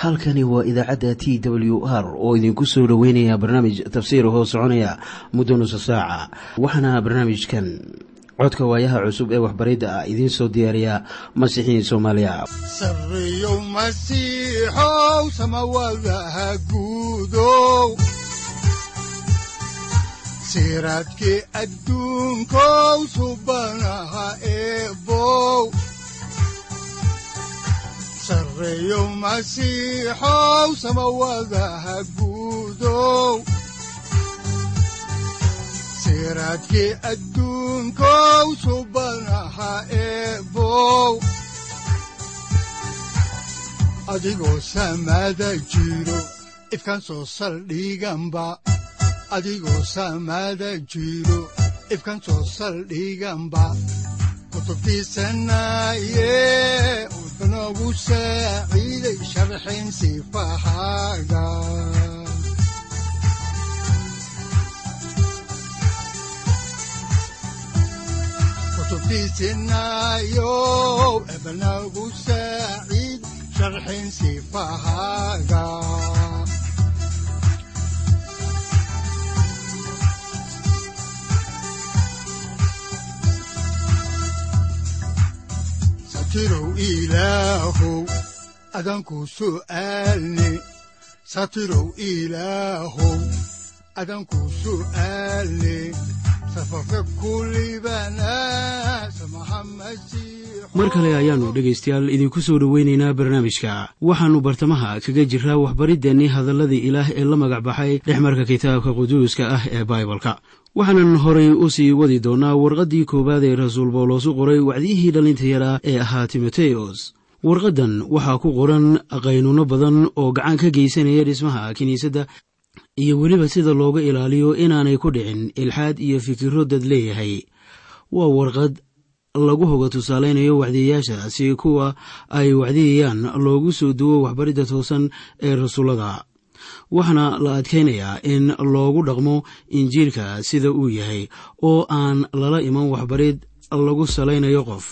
halkani waa idaacadda t w r oo idinku soo dhoweynaya barnaamij tafsiir hoo soconaya muddo nusa saaca waxaana barnaamijkan codka waayaha cusub ee waxbaridda ah idiin soo diyaariya masiixiin soomaaliya sareyow masiixow samawadaha guudow siraadkii adduunkow subanaha eebow sareyow masiixow samawadaha guudow siraadkii adduunkow subanaha eebow adigoo samada jiro ifkan soo saldhiganba adigoo samada jiro ifkan soo saldhiganba kutubtiisanaye udanogu saaciiday sharxin sifahaaga kutubtiisinayow ebanagu saaciid sharxin sifahaaga satirow ilaahow adanku su'aalne satirow ilaahow adanku su'aalne mar kale ayaannu dhegaystayaal idinku soo dhoweynaynaa barnaamijka waxaannu bartamaha kaga jiraa waxbariddeenii hadalladii ilaah ee la magac baxay dhexmarka kitaabka quduuska ah ee baibalka waxaanan horay u sii wadi doonnaa warqaddii koowaad ee rasuul bawlos u qoray wacdiyihii dhallinta yaraa ee ahaa timoteyos warqaddan waxaa ku qoran qaynuunno badan oo gacan ka geysanaya dhismaha kiniisadda iyo weliba sida looga ilaaliyo inaanay ku dhicin ilxaad iyo fikirro dad leeyahay waa warqad lagu hoga tusaalaynayo wacdiyayaasha si kuwa ay wacdiyayaan loogu soo duwo waxbaridda toosan ee rasuullada waxaana la adkaynayaa in loogu dhaqmo injiilka sida uu yahay oo aan lala iman waxbarid lagu salaynayo qof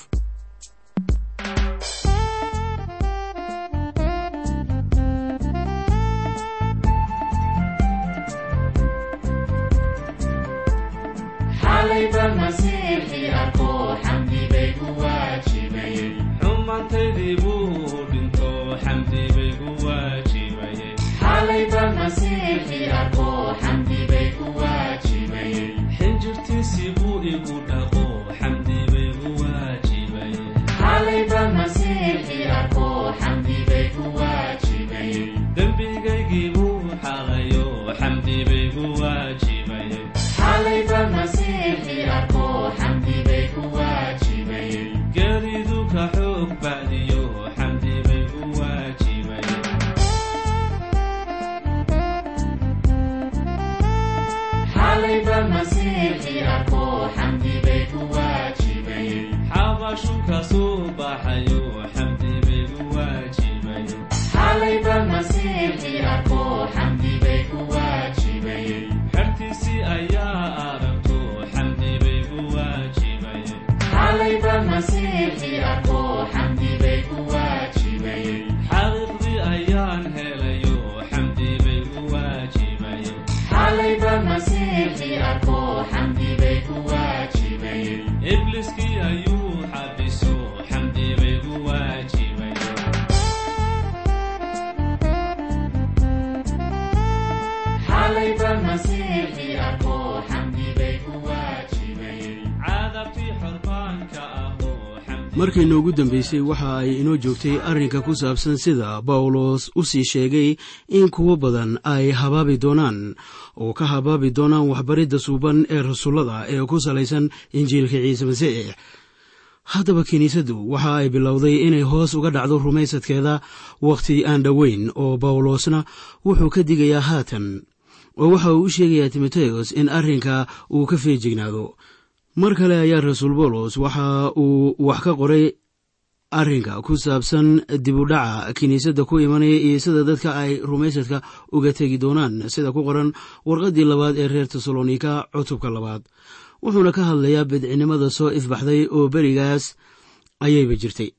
markaynu ugu dambaysay waxa ay inoo joogtay arrinka ku saabsan sida bawlos u sii sheegay in kuwo badan ay habaabi doonaan oo ka habaabi doonaan waxbaridda suuban ee rasuullada ee ku salaysan injiilka ciise masiix haddaba kiniisaddu waxa ay bilowday inay hoos uga dhacdo rumaysadkeeda wakhti aan dhoweyn oo bawlosna wuxuu ka digayaa haatan oo waxa uu u sheegayaa timoteyos in arrinka uu ka feejignaado mar kale ayaa rasuul bawlos waxa uu wax ka qoray arrinka ku saabsan dibudhaca kiniisadda ku imanaya iyo sida dadka ay rumaysadka uga tegi doonaan sida ku qoran warqaddii labaad ee reer tesalonika cutubka labaad wuxuuna ka hadlayaa bidcinimada soo ifbaxday oo berigaas ayayba jirtay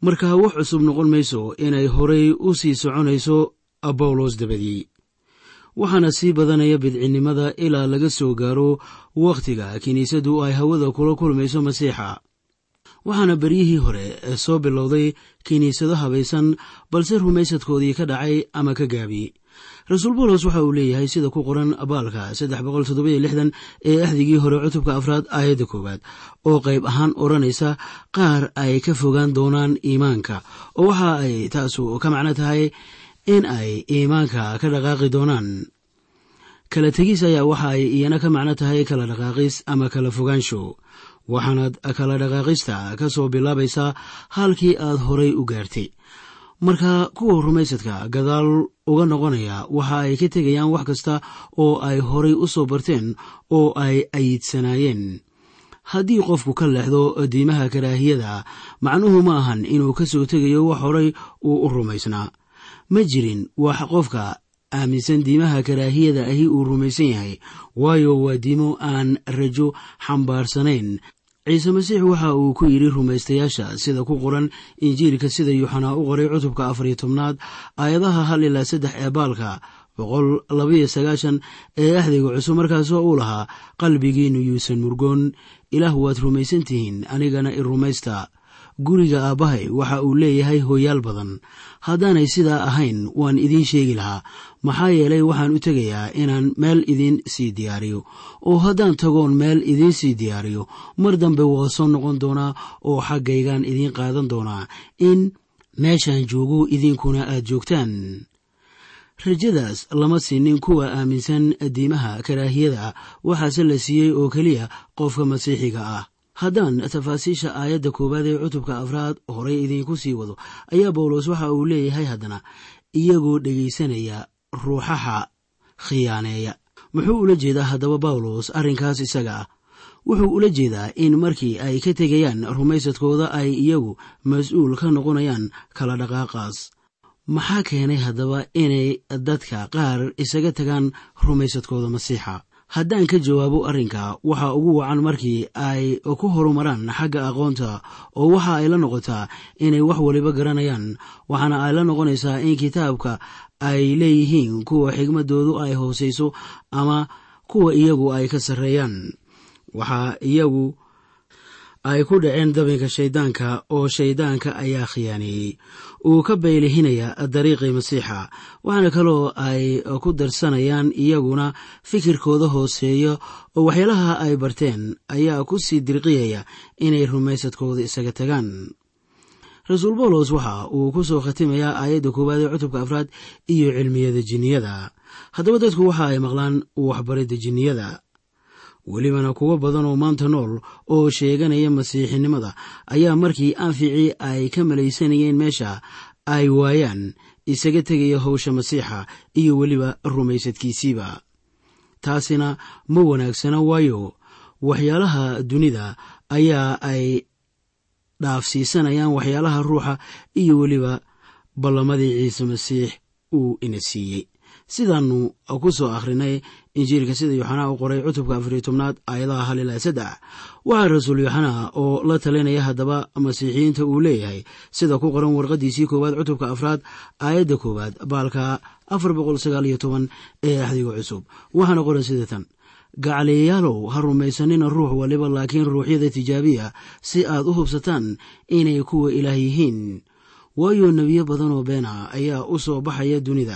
marka wax cusub noqon mayso inay horay u sii soconayso bawlos dabadii waxaana sii badanaya bidcinnimada ilaa laga soo gaaro wakhtiga kiniisaddu ay hawada kula kulmayso masiixa waxaana beryihii hore soo bilowday kiniisado habaysan balse rumaysadkoodii ka dhacay ama ka gaabi rasuul bawlos waxa uu leeyahay sida ku qoran baalka ee axdigii hore cutubka afraad aayadda koowaad oo qayb ahaan odhanaysa qaar ay ka fogaan doonaan iimaanka oo waxa ay taasu ka macno tahay in ay iimaanka ka dhaqaaqi doonaan kala tegis ayaa waxa ay iyana ka macno tahay kala dhaqaaqis ama kala fogaansho waxaanaad kala dhaqaaqista ka soo bilaabaysaa halkii aad horay u gaartay marka kuwa rumaysadka gadaal uga noqonaya waxa ay ka tegayaan wax kasta oo ay horay u soo barteen oo ay ayidsanaayeen haddii qofku ka leexdo diimaha karaahiyada macnuhu ma ahan inuu ka soo tegayo wax horay uu u rumaysnaa ma jirin wax qofka aaminsan diimaha karaahiyada ahi uu rumaysan yahay waayo waa diimo aan rajo xambaarsanayn ciise masiix waxa uu ku yidhi rumaystayaasha sida ku qoran injiilka sida yuuxanaa u qoray cutubka afariyo tobnaad aayadaha hal ilaa saddex ee baalka boqol labayo sagaashan ee axdiga cusub markaasoo uu lahaa qalbigiinnu yuusan murgoon ilaah waad rumaysan tihiin anigana i rumaysta guriga aabbahay waxa uu leeyahay hooyaal badan haddaanay sidaa ahayn waan idiin sheegi lahaa maxaa yeelay waxaan u tegayaa inaan meel idiin sii diyaariyo oo haddaan tagoon meel idiin sii diyaariyo mar dambe waa soo noqon doonaa oo xaggaygaan idiin qaadan doonaa in meeshaan joogo idinkuna aad joogtaan rajadaas lama siinin kuwa aaminsan diimaha karaahiyada waxaase la siiyey oo keliya qofka masiixiga ah haddaan tafaasiisha aayadda koowaad ee cutubka afraad horay idiinku sii wado ayaa bawlos waxa uu leeyahay haddana iyagoo dhegaysanaya ruuxaha khiyaaneeya muxuu ula jeedaa haddaba bawlos arrinkaas isaga ah wuxuu ula jeedaa in markii ay ka tegayaan rumaysadkooda ay iyagu mas-uul ka noqonayaan kala dhaqaaqaas maxaa keenay haddaba inay dadka qaar isaga tagaan rumaysadkooda masiixa haddaan ka jawaabo arrinka waxaa ugu wacan markii ay ku horumaraan xagga aqoonta oo waxa ay la noqotaa inay wax waliba garanayaan waxaana ay la noqonaysaa in kitaabka ay leeyihiin kuwa xigmadoodu ay hoosayso ama kuwa iyagu ay ka sarreeyaan waxaa iyagu ay ku dhaceen dabinka shayddaanka oo shayddaanka ayaa khiyaaneeyey uu ka baylihinaya dariiqii masiixa waxaana kaloo ay ku darsanayaan iyaguna fikirkooda hooseeya oo waxyaalaha ay barteen ayaa ku sii dirqiyaya inay rumaysadkooda isaga tagaan rasuul bawlos waxa uu ku soo khatimayaa aayadda koowaad ee cutubka afraad iyo cilmiyada jinniyada haddaba dadku waxa ay maqlaan waxbaridda jinniyada welibana kuwo badan oo maanta nool oo sheeganaya masiixinimada ayaa markii anficii ay ka malaysanayeen meesha ay waayaan isaga tegaya howsha masiixa iyo weliba rumaysadkiisiiba taasina ma wanaagsana waayo waxyaalaha dunida ayaa ay dhaafsiisanayaan waxyaalaha ruuxa iyo weliba ballamadii ciise masiix uu ina siiyey sidaannu ku soo akhrinay injiilka sida yooxanaa u qoray cutubka afariyo tobnaad aayadaha hal ilaa saddex waxaa rasuul yooxanaa oo la talinaya haddaba masiixiyiinta uu leeyahay sida ku qoran warqadiisii koowaad cutubka afraad aayadda koowaad baalka afar boqol sagaal iyo toban ee axdiga cusub waxaana qoran sida tan gacaliyayaalow ha rumaysanina ruux waliba laakiin ruuxyada tijaabiya si aad u hubsataan inay kuwa ilaah yihiin waayo nebiyo badan oo beena ayaa u soo baxaya dunida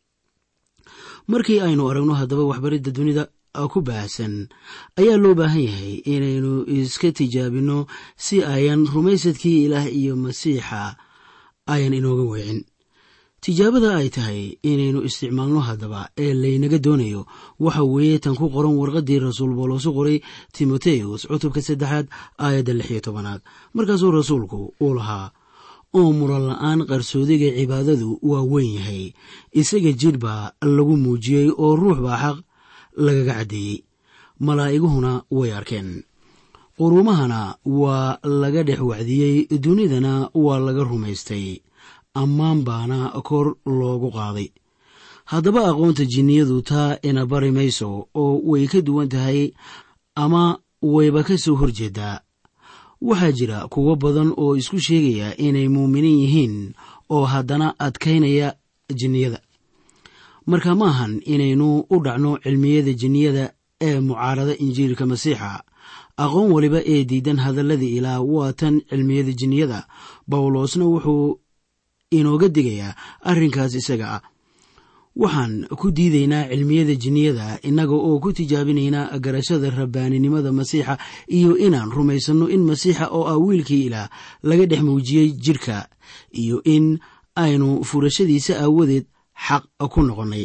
markii aynu aragno haddaba waxbaridda dunida ku baahsan ayaa loo baahan yahay inaynu iska tijaabinno si ayan rumaysadkii ilaah iyo masiixa ayan inooga weecin tijaabada ay tahay inaynu isticmaalno haddaba ee laynaga doonayo waxa weeye tan ku qoran warqaddii rasuul booloosu qoray timoteus cutubka saddexaad aayadda lix iyo tobanaad markaasuu rasuulku uu lahaa oo muran la-aan qarsoodiga cibaadadu waa weyn yahay isaga jidh baa lagu muujiyey oo ruux baa xaq lagaga caddeeyey malaa'iguhuna way arkeen qurumahana waa laga dhex wacdiyey dunidana waa laga rumaystay ammaan baana kor loogu qaaday haddaba aqoonta jinniyadu taa ina bari mayso oo way ka duwan tahay ama wayba ka soo horjeedaa waxaa jira kuwo badan oo isku sheegaya inay muuminiin yihiin oo haddana adkaynaya jinniyada marka ma ahan inaynu u dhacno cilmiyada jinniyada ee mucaarada injiilka masiixa aqoon waliba ee diidan hadalladii ilaah waa tan cilmiyada jinniyada bawlosna wuxuu inooga digayaa arrinkaas isaga ah waxaan ku diidaynaa cilmiyada jinniyada innaga oo ku tijaabinaynaa garashada rabbaaninimada masiixa iyo inaan rumaysanno in masiixa oo ah wiilkii ilaah laga dhex muujiyey jidhka iyo in aynu furashadiisa aawadeed xaq ku noqonnay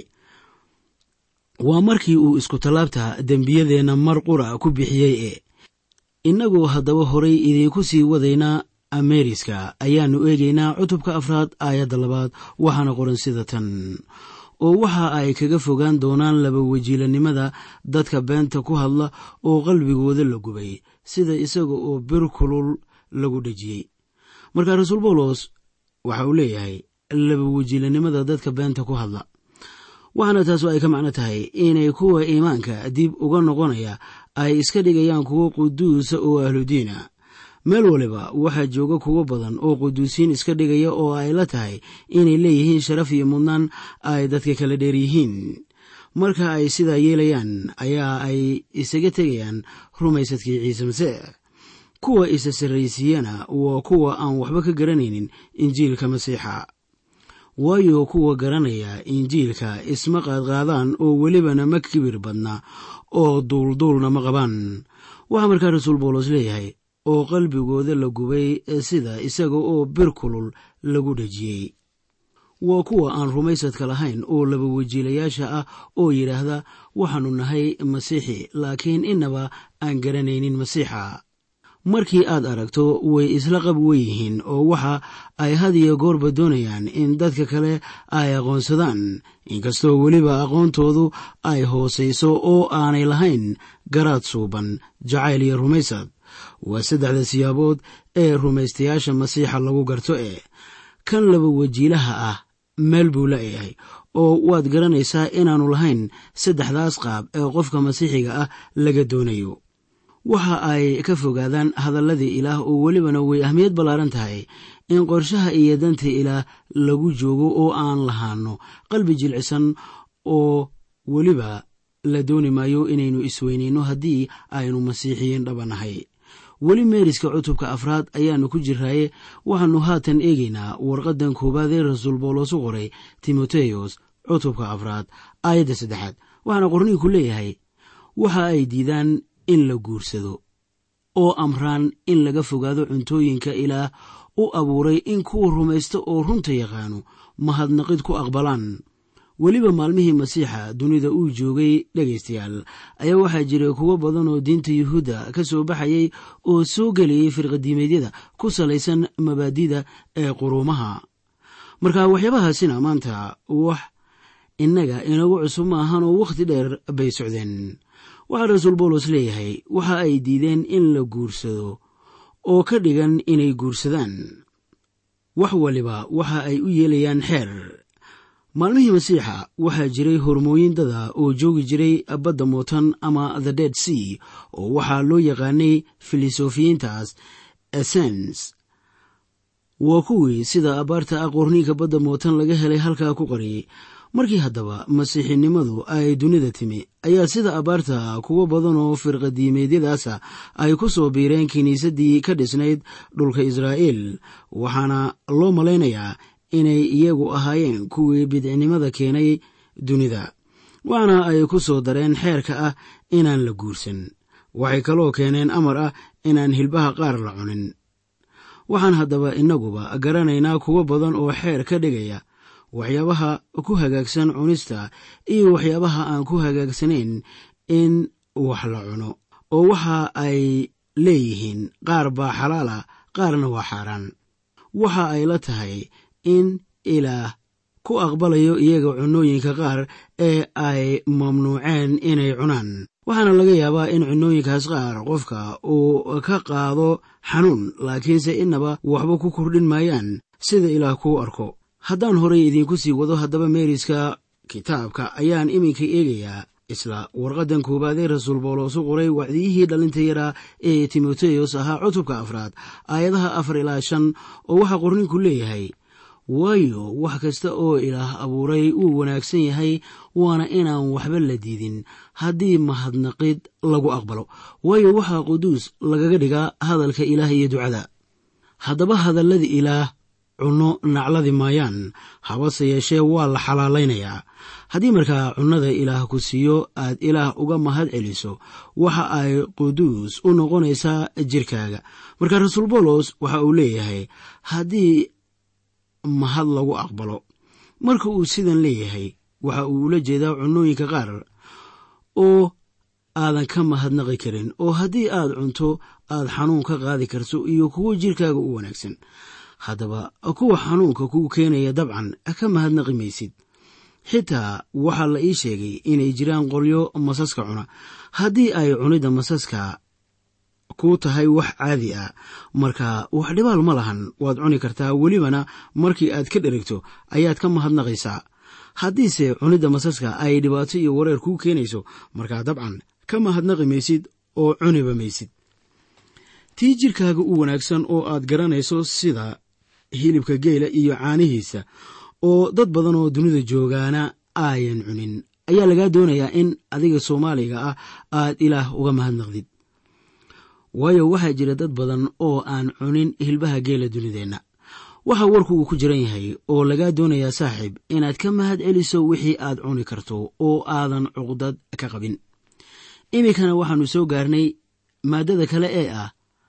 waa markii uu isku tallaabta dembiyadeenna mar qura ku bixiyey ee innagoo haddaba horay idiinku sii wadaynaa ameeriska ayaannu eegaynaa cutubka afraad aayadda labaad waxaana qoran sida tan oo waxa ay kaga fogaan doonaan laba wajiilanimada dadka beenta ku hadla oo qalbigooda la gubay sida isaga oo bir kulul lagu dhejiyey marka rasuul bawlos waxa uu leeyahay laba wajiilanimada dadka beenta ku hadla waxaana taasu ay ka macno tahay inay kuwa iimaanka dib uga noqonaya ay iska dhigayaan kuwo quduusa oo ahludiina meel waliba waxaa jooga kuwo badan oo quduusiin iska dhigaya oo ay la tahay inay leeyihiin sharaf iyo mudnaan ay dadka kala dheer yihiin marka ay sidaa yeelayaan ayaa ay isaga tegayaan rumaysadkii ciise masiix kuwa isa sarraysiiyana waa kuwa aan waxba ka garanaynin injiilka masiixa waayo kuwa garanaya injiilka isma qaadqaadaan oo welibana ma kibir badna oo duulduulna ma qabaan waxaa markaa rasuul bawlos leeyahay oo qalbigooda la gubay sida isaga oo bir kulul lagu dhejiyey waa kuwa aan rumaysadka lahayn oo laba wajiilayaasha ah oo yidhaahda waxaannu nahay masiixi laakiin innaba aan garanaynin masiixa markii aad aragto way isla qab weyihiin oo waxa ay had iyo goorba doonayaan in dadka kale ay aqoonsadaan inkastoo weliba aqoontoodu ay hoosayso oo aanay lahayn garaad suuban jacayl iyo rumaysad waa saddexda siyaabood ee rumaystayaasha masiixa lagu garto ee kan laba wajiilaha ah meel buu la'yahay oo waad garanaysaa inaannu lahayn saddexdaas qaab ee qofka masiixiga ah laga doonayo waxa ay ka fogaadaan hadalladii ilaah oo welibana way ahmiyad ballaaran tahay in qorshaha iyo danta ilaah lagu joogo oo aan lahaano qalbi jilcisan oo weliba la dooni maayo inaynu isweynayno haddii aynu masiixiyiin dhabanahay weli meeriska cutubka afraad ayaannu ku jiraaye waxaannu haatan eegaynaa warqaddan koowaad ee rasuul bawlos u qoray timoteyos cutubka afraad aayadda saddexaad waxaana qorniinku leeyahay waxa ay diidaan in la guursado oo amraan in laga fogaado cuntooyinka ilaah u abuuray in kuwa rumaysta oo runta yaqaano mahadnaqid ku aqbalaan weliba maalmihii masiixa dunida uu joogay dhegaystayaal ayaa waxaa jiray kuwo badan oo diinta yuhuudda ka soo baxayay oo soo geliyey firqadiimeedyada ku salaysan mabaadida ee quruumaha marka waxyaabahaasina maanta wax innaga inagu cusub ma ahan oo wakhti dheer bay socdeen waxaa rasuul bawlos leeyahay waxa ay diideen in la guursado oo ka dhigan inay guursadaan wax waliba waxa ay u yeelayaan xeer maalmihii masiixa waxaa jiray hormooyin dada oo joogi jiray badda mootan ama the dead sea oo waxaa loo yaqaanay filosofiyiintaas essens waa kuwii sida abaarta ah qorniinka badda mootan laga helay halkaa ku qariyey markii haddaba masiixinimadu ay dunida timi ayaa sida abaarta kuwo badan oo firqadiimeedyadaasa ay ku soo biireen kiniisaddii ka dhisnayd dhulka israa'iil waxaana loo malaynayaa inay iyagu ahaayeen kuwii bidcinimada keenay dunida waxaana ay ku soo dareen xeerka ah inaan la guursan waxay kaloo keeneen amar ah inaan hilbaha qaar la cunin waxaan haddaba innaguba garanaynaa kuwo badan oo xeer ka dhigaya waxyaabaha ku hagaagsan cunista iyo waxyaabaha aan ku hagaagsanayn in wax la cuno oo waxa ay leeyihiin qaar baa xalaala qaarna waa xaaraan waxa ay la tahay in ilaah ku aqbalayo iyaga cunooyinka qaar ee ay mamnuuceen inay cunaan waxaana laga yaabaa in cunooyinkaas qaar qofka uu ka qaado xanuun laakiinse innaba waxba ku kordhin maayaan sida ilaah kuu arko haddaan horay idiinku sii wado haddaba meeriska kitaabka ayaan iminka eegayaa isla warqaddan koowaad ee rasuul boolos u qoray wacdiyihii dhalinta yaraa ee timoteyos ahaa cutubka afraad aayadaha afar ilaa shan oo waxaa qorninku leeyahay waayo wax kasta oo ilaah abuuray wuu wanaagsan yahay waana inaan waxba la diidin haddii mahadnaqid lagu aqbalo waayo waxaa quduus lagaga dhigaa hadalka ilaah iyo ducada haddaba hadallada ilaah cunno nacladi maayaan habase yeeshee waa la xalaalaynayaa haddii markaa cunnada ilaah ku siiyo aad ilaah uga mahad celiso waxa ay quduus u noqonaysaa jirkaaga marka rasuul boolos waxa uu leeyahay haddii mahad lagu aqbalo marka uu sidan leeyahay waxa uu ula jeedaa cunnooyinka qaar oo aadan ka mahadnaqi karin oo haddii aad cunto aad xanuun ka qaadi karto iyo kuwo jirkaaga u wanaagsan haddaba kuwa xanuunka kuu keenaya dabcan ka mahadnaqi maysid xitaa waxaa la ii sheegay inay jiraan qolyo masaska cuna haddii ay cunidda masaska kuu tahay wax caadi ah marka wax dhibaal ma lahan waad cuni kartaa welibana markii aad ka dherigto ayaad ka mahadnaqaysaa haddiise cunidda masaska ay dhibaato iyo wareer kuu keenayso markaa dabcan ka mahadnaqi maysid oo cuniba maysid tii jirkaaga u wanaagsan oo aad garanayso sida hilibka geela iyo caanihiisa oo dad badan oo dunida joogaana aayan cunin ayaa lagaa doonayaa in adiga soomaaliga ah aad ilaah uga mahadnaqdid waayo waxaa jira dad badan oo aan cunin hilbaha geela dunideenna waxaa warku uu ku jiran yahay oo lagaa doonayaa saaxiib inaad ka mahad celiso wixii aad cuni karto oo aadan cuqdad ka qabin iminkana waxaannu soo gaarnay maaddada kale ee ah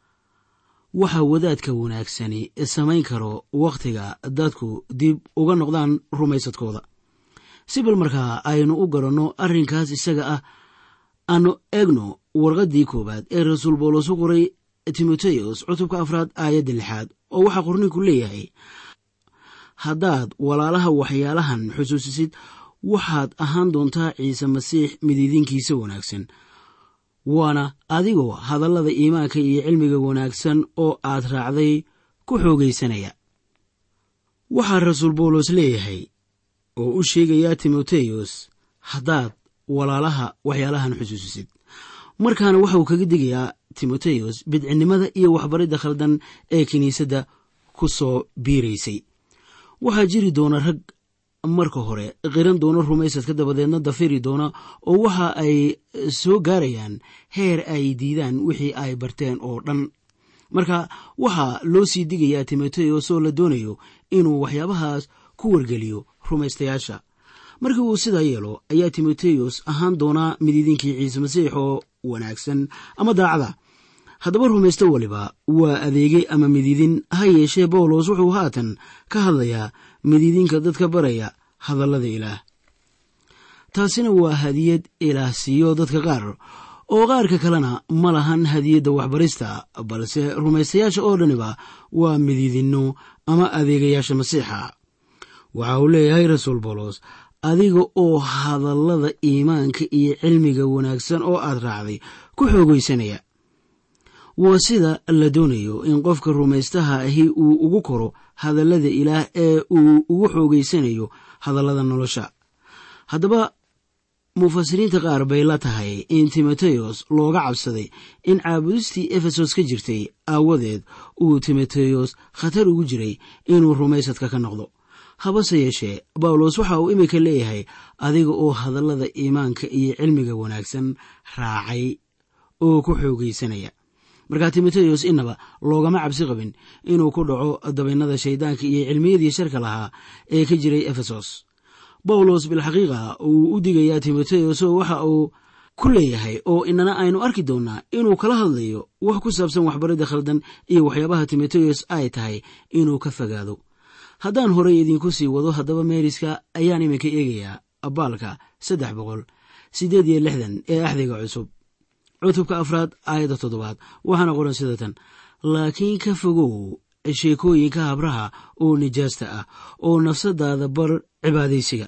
waxa wadaadka wanaagsani samayn karo wakhtiga dadku dib uga noqdaan rumaysadkooda si bal markaa aynu u garanno arrinkaas isaga ah aanu eegno warqaddii koowaad ee rasuul boolos u qoray timoteyos cutubka afraad aayadda lixaad oo waxaa qorninku leeyahay haddaad walaalaha waxyaalahan xusuusisid waxaad ahaan doontaa ciise masiix midiidinkiisa wanaagsan waana adigoo hadallada iimaanka iyo cilmiga wanaagsan oo aad raacday ku xoogaysanaya waxaa rasuul boolos leeyahay oo u sheegayaa timoteyos haddaad walaalaha waxyaalahan xusuusisid markaana waxauu kaga digayaa timoteyos bidcinnimada iyo waxbaridda khaldan ee kiniisadda ku soo biiraysay waxaa jiri doona rag marka hore qiran doona rumaysadka dabadeedna dafiri doona oo waxa ay soo gaarayaan heer ay diidaan wixii ay barteen oo dhan marka waxaa loo sii digayaa timoteyos oo la doonayo inuu waxyaabahaas ku wargeliyo rumaystayaasha markii uu sidaa yeelo ayaa timoteyos ahaan doonaa midiidinkii ciise masiix oo wanaagsan ama daacada haddaba rumaysto waliba waa adeege ama midiidin ha yeeshee bawlos wuxuu haatan ka hadlayaa midiidinka dadka baraya hadallada ilaah taasina waa hadiyad ilaah siiyo dadka qaar oo qaarka kalena ma lahan hadiyadda waxbarista balse rumaystayaasha oo dhaniba waa midiidinno ama adeegayaasha masiixa waxa uu leeyahay rasuul bawlos adiga oo hadallada iimaanka iyo cilmiga wanaagsan oo aad raacday ku xoogaysanaya waa sida la doonayo in qofka rumaystaha ahi uu ugu koro hadallada ilaah ee uu ugu xoogaysanayo hadallada nolosha haddaba mufasiriinta qaar bay la tahay in timoteyos looga cabsaday in caabudistii efesos ka jirtay aawadeed uu timoteyos khatar ugu jiray inuu rumaysadka ka noqdo habase yeeshee bawlos waxa uu iminka leeyahay adiga oo hadallada iimaanka iyo cilmiga wanaagsan raacay oo ku xoogaysanaya markaa timoteyos inaba loogama cabsi qabin inuu ku dhaco dabaynada shayddaanka iyo cilmiyadii sharka lahaa ee ka jiray efesos bawlos bilxaqiiqa uu u digayaa timoteyos oo waxa uu ku leeyahay oo inana aynu arki doonnaa inuu kala hadlayo wax ku saabsan waxbaridda khaldan iyo waxyaabaha timoteyos ay tahay inuu ka fogaado haddaan horey idinku sii wado haddaba meeriska ayaan iminka eegayaa abaalka saddex boqol siddeed iyo lixdan ee axdiga cusub cutubka afraad aayadda toddobaad waxaana qoran sida tan laakiin ka fogow sheekooyinka habraha oo nijaasta ah oo nafsadaada bar cibaadaysiga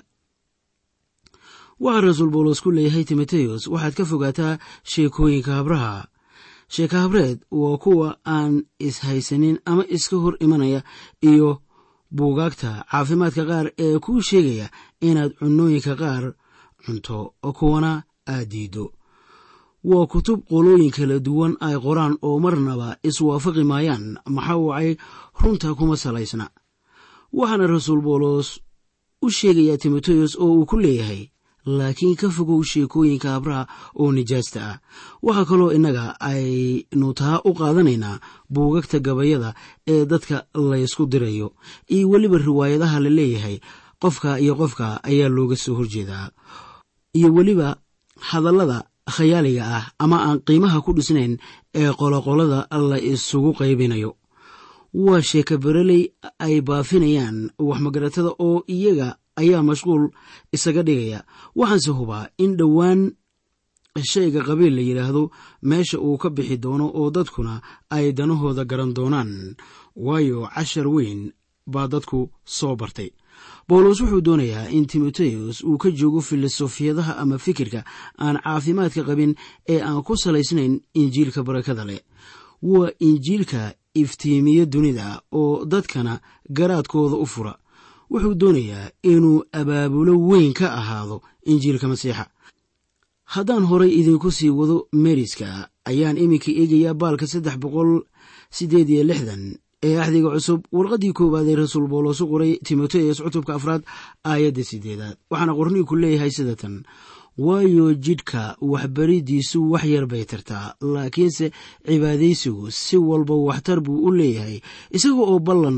waxaa rasuul bawlos ku leeyahay timoteyos waxaad ka fogaataa sheekooyinka habraha sheeka habreed waa kuwa aan ishaysanin ama iska hor imanaya iyo buugaagta caafimaadka qaar ee kuu sheegaya inaad cunnooyinka qaar cunto kuwana aad diiddo waa kutub qolooyin kala duwan ay qoraan oo marnaba iswaafaqi maayaan maxaa wacay runta kuma salaysna waxaana rasuul boolos u sheegayaa timoteyos oo uu ku leeyahay laakiin ka fogow sheekooyinka habraha oo nijaasta ah waxaa kaloo innaga aynu taa u qaadanaynaa buugagta gabayada ee dadka laysku dirayo iyo weliba riwaayadaha la leeyahay qofka iyo qofka ayaa looga soo horjeedaa iyo weliba hadallada khayaaliga ah ama aan qiimaha ku dhisnayn ee qoloqolada la isugu qaybinayo waa sheeka bereley ay baafinayaan waxmagaratada oo iyaga ayaa mashquul isaga dhigaya waxaanse hubaa in dhowaan shayga qabiil la yidhaahdo meesha uu ka bixi doono oo dadkuna ay danahooda garan doonaan waayo cashar weyn baa dadku soo bartay bawlos wuxuu doonayaa in timoteyos uu ka joogo filosofiyadaha ama fikirka aan caafimaadka qabin ee aan ku salaysnayn injiilka barakada leh waa injiilka iftiimiya dunida oo dadkana garaadkooda u fura wuxuu doonayaa inuu abaabulo weyn ka ahaado injiilka masiixa haddaan horay idinku sii wado meriska ayaan iminka eegayaa baalka saddex boqol siddeed iyo lixdan ee axdiga cusub warqaddii koowaad ee rasuul boolos u qoray timoteyos cutubka afraad aayadda siddeedaad waxaana qorniinku leeyahay sida tan waayo jidhka waxbariddiisu wax yar bay tartaa laakiinse cibaadaysigu si walba waxtar buu u leeyahay isaga oo ballan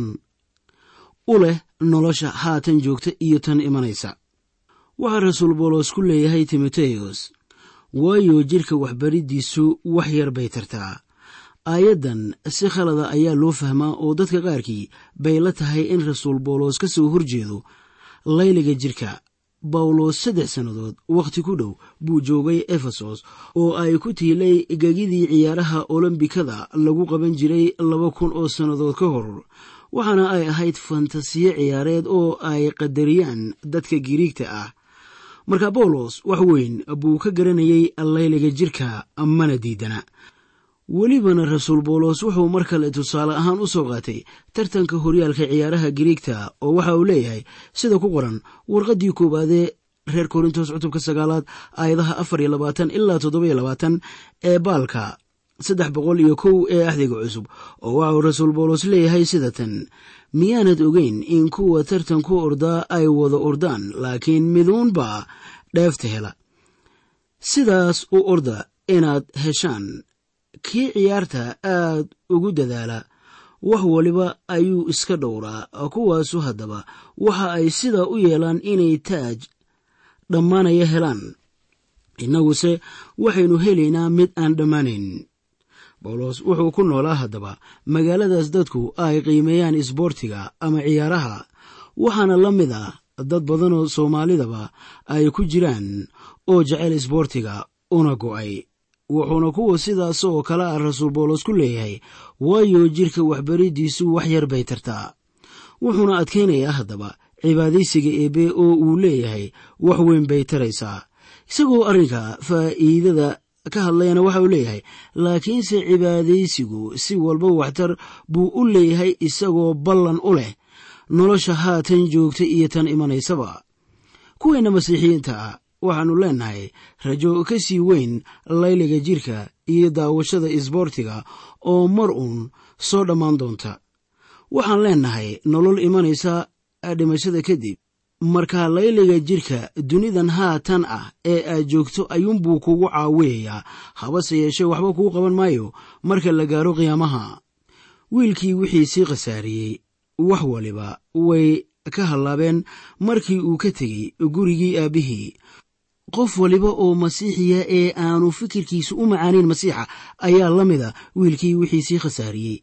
u leh nolosha haatan joogta iyo tan imanaysa waxaa rasuul boolos ku leeyahay timoteyos waayo jidhka waxbariddiisu wax yar bay tartaa aayaddan si khalada ayaa loo fahmaa oo dadka qaarkii bay la tahay in rasuul bawlos ka soo horjeedo layliga jidhka bawlos saddex sannadood wakhti ku dhow buu joogay efesos oo ay ku tiilay gegidii ciyaaraha olombikada lagu qaban jiray laba kun oo sannadood ka hor waxaana ay ahayd fantasiyo ciyaareed oo ay qadariyaan dadka giriigta ah marka bawlos wax weyn buu ka garanayay layliga jidhka mana diidana welibana rasuul bawlos wuxuu mar kale tusaale ahaan u soo qaatay tartanka horyaalka ciyaaraha giriigta oo waxa uu leeyahay sida ku qoran warqaddii koowaadee reer korintos cutubka sagaalaad aayadaha afar iyo labaatan ilaa toddoba iyo labaatan ee baalka saddex boqol iyo kow ee axdiga cusub oo waxa uu rasuul bawlos leeyahay sida tan miyaanad ogeyn in kuwa tartan ku ordaa ay wada ordaan laakiin miduunbaa dheefta hela sidaas u orda inaad heshaan kii ciyaarta aad ugu dadaala wax waliba ayuu iska dhowraa kuwaasu haddaba waxa ay sidaa u yeelaan inay taaj dhammaanaya helaan innaguse waxaynu helaynaa mid aan dhammaanayn bawlos wuxuu ku noolaa haddaba magaaladaas dadku ay qiimeeyaan isboortiga ama ciyaaraha waxaana la mid ah dad badanoo soomaalidaba ay ku jiraan oo jecel isboortiga una go'ay wuxuuna kuwa sidaas oo kale ah rasuul bawlos ku leeyahay waayo jidhka waxbariddiisu wax yar bay tartaa wuxuuna adkaynayaa haddaba cibaadaysiga eebe oo uu leeyahay wax weyn bay taraysaa isagoo arrinka faa'iidada ka hadlayana waxa uu leeyahay laakiinse cibaadaysigu si walba waxtar buu u leeyahay isagoo ballan u leh nolosha haatan joogta iyo tan imanaysaba kuweenna masiixiyiinta ah waxaannu leennahay rajo ka sii weyn layliga jidhka iyo daawashada isboortiga oo mar uun soo dhammaan doonta waxaan leennahay nolol imanaysa dhimashada kadib marka layliga jidhka dunidan haatan ah ee aad joogto ayuunbuu kugu caawiyayaa habase yeeshee waxba kuu qaban maayo marka la gaaro qiyaamaha wiilkii wixii sii khasaariyey wax waliba way ka hallaabeen markii uu ka tegey gurigii aabbihii qof waliba oo masiixiya ee aanu fikirkiisu u macaanayn masiixa ayaa la mida wiilkii wixii sii khasaariyey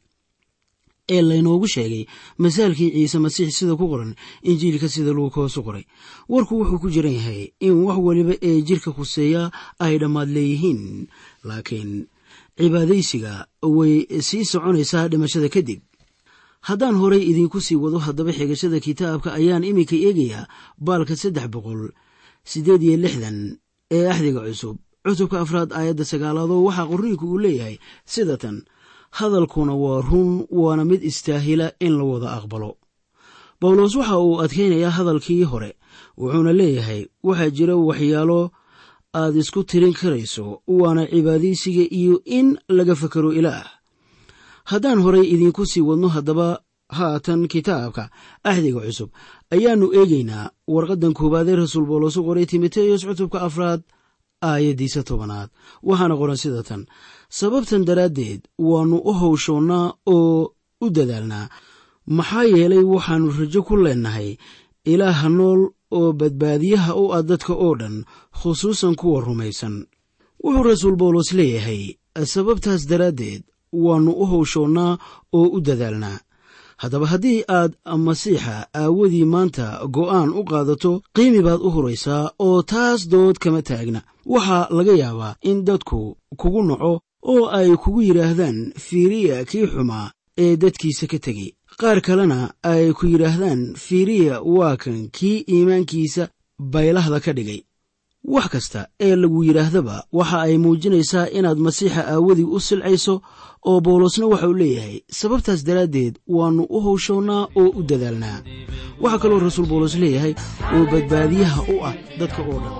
ee laynoogu sheegay masaalkii ciise masiix sida ku qoran injiilka sida luukoosu qoray warku wuxuu ku jiran yahay in wax waliba ee jirka khuseeya ay dhammaad leeyihiin laakiin cibaadaysiga way sii soconaysaa dhimashada kadib haddaan horay idiinku sii wado haddaba xigashada kitaabka ayaan iminka eegayaa baalka saddex boqol siddeed iyo lixdan ee axdiga cusub cutubka afraad aayadda sagaalaadoo waxaa qorniinku uu leeyahay sida tan hadalkuna waa run waana mid istaahila in la wada aqbalo bawlos waxa uu adkaynayaa hadalkii hore wuxuuna leeyahay waxaa jira waxyaalo aad isku tirin karayso waana cibaadaysiga iyo in laga fakaro ilaah haddaan horay idiinku sii wadno haddaba haatan kitaabka axdiga cusub ayaannu eegaynaa warqaddan koowaadee rasuul boolos u qoray timoteyos cutubka afraad aayaddiisa tobanaad waxaana qoran sida tan sababtan daraaddeed waannu u hawshoonnaa oo u dadaalnaa maxaa yeelay waxaannu rajo ku leennahay ilaaha nool oo badbaadiyaha u ah dadka oo dhan khusuusan kuwa rumaysan wuxuu rasuul bawlos leeyahay sababtaas daraaddeed waannu u hawshoonnaa oo u dadaalnaa haddaba haddii aad masiixa aawadii maanta go'aan u qaadato qiimi baad u huraysaa oo taas dood kama taagna waxaa laga yaabaa in dadku kugu naco oo ay kugu yidhaahdaan fiiriya kii xumaa ee dadkiisa ka tegey qaar kalena ay ku yidhaahdaan fiiriya waa kan kii iimaankiisa baylahda ka dhigay wax kasta ee lagu yidhaahdaba waxa ay muujinaysaa inaad masiixa aawadii u silcayso oo bawlosna waxa uu leeyahay sababtaas daraaddeed waannu u hawshoonnaa oo u dadaalnaa waxaa kaloo rasuul bawlos leeyahay oo badbaadiyaha u ah dadka oo dhan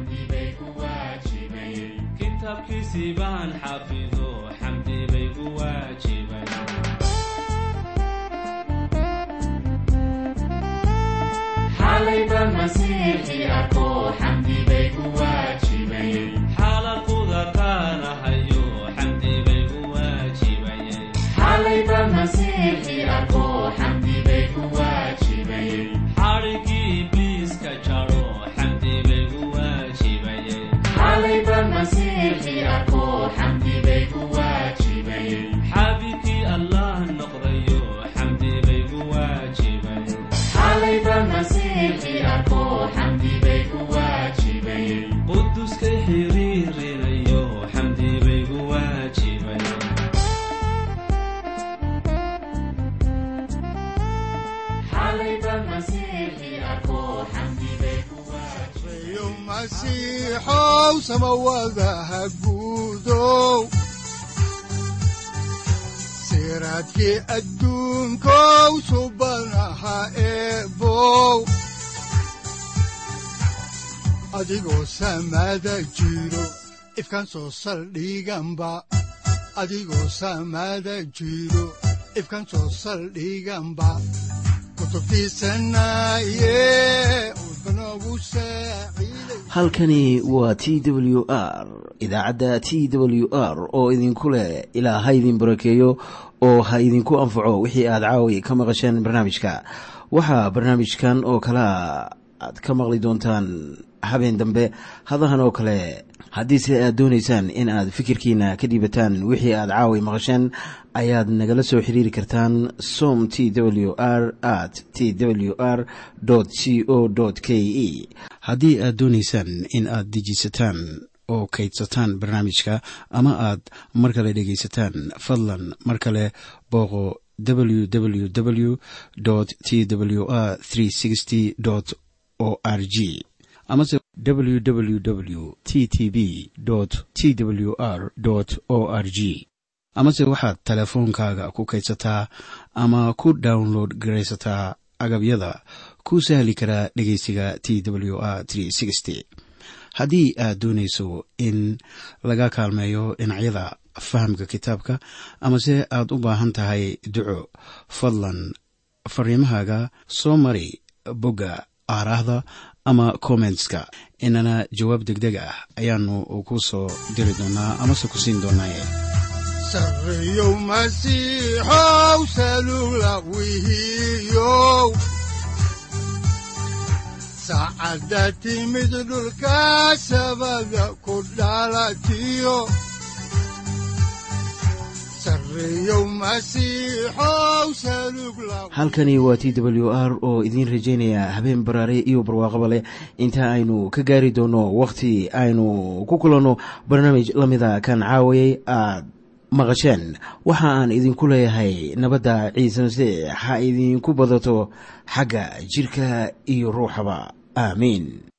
xaalaquda qaanahayo xamdi bay gu waajibayxadhigii ibliiska jaro xamdi bay gu waajibayxaabikii allah noqdayo xamdi bay gu waajibayay quduskay xiriirinayo xamdi bay gu waajibay reeyo masiixow samawadaha guudow siraadkii adduunkow subanaha eebow adigoo samada jiro ifkan soo saldhiganba adigoo samada jiro ifkan soo saldhiganba kutubtiisanaye udbanogu saaciiday halkani waa t w r idaacadda t w r oo idinku leh ilaa ha idin barakeeyo oo ha idinku anfaco wixii aad caawi ka maqasheen barnaamijka waxaa barnaamijkan oo kalea aad ka maqli doontaan habeen dambe hadahan oo kale haddiise aad doonaysaan in aad fikirkiina ka dhiibataan wixii aad caawi maqasheen ayaad nagala soo xiriiri kartaan som t w r at t w r c o k e haddii aad doonaysaan in aad dejisataan oo kaydsataan barnaamijka ama aad mar kale dhegaysataan fadlan mar kale booqo www t w r o r g amase www t t b t w r o r g amase waxaad teleefoonkaaga ku kaydsataa ama ku download garaysataa agabyada ku sahli karaa dhegeysiga t w r haddii aad doonayso in laga kaalmeeyo dhinacyada fahamka kitaabka amase aad u baahan tahay duco fadlan fariimahaaga soo mari bogga aaraahda ama kommentska inana jawaab degdeg ah ayaanu ku soo diri doonaa amase ku siin doonaaye sareeyow masiixow salugla wihiyow saacadda timid dhulka sabada ku dhalatiyo sareeyow masiixow salugla halkani waa t w r oo idiin rajaynaya habeen baraare iyo barwaaqaba leh inta aynu ka gaari doono wakhti aynu ku kulanno barnaamij la mida kan caawayay aad maqasheen waxa aan idinku leeyahay nabadda ciise masiix ha idinku badato xagga jidhka iyo ruuxaba aamiin